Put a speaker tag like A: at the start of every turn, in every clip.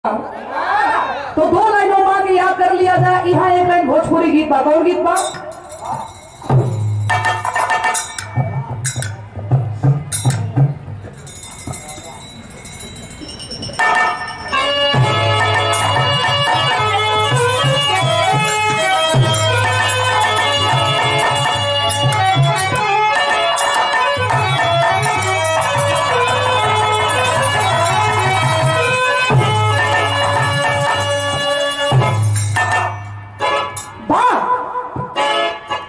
A: तो दो लाइनों माँ के याद कर लिया जाए यहाँ एक लाइन भोजपुरी गीत बा कौन गीत बा वाह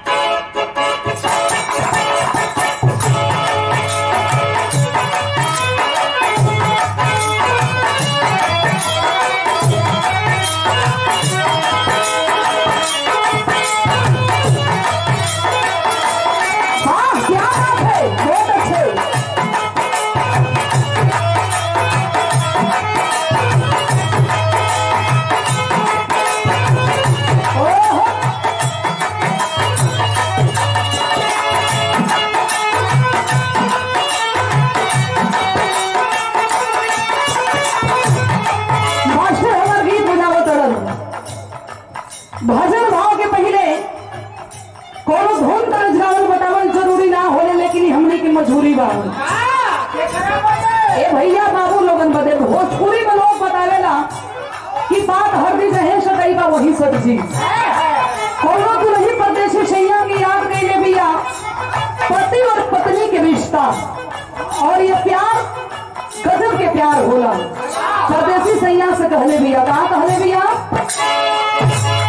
A: वाह क्या बात है बहुत अच्छे ओहो मास्टर हमार गीत बजावो तरन भजन भाव के पहले कोनो धुन तरज गावल बतावल जरूरी ना होले लेकिन हमने की मजबूरी बा ए भैया बाबू लोगन बदे भोजपुरी में लोग बतावेला कि बात हर दिन रहे सदैव बा वही सब्जी कोनो दुल्ही परदेसी सैया की याद कैले बिया पति और पत्नी के रिश्ता और ये प्यार गजब के प्यार होला परदेसी सैया से कहले बिया का कहले बिया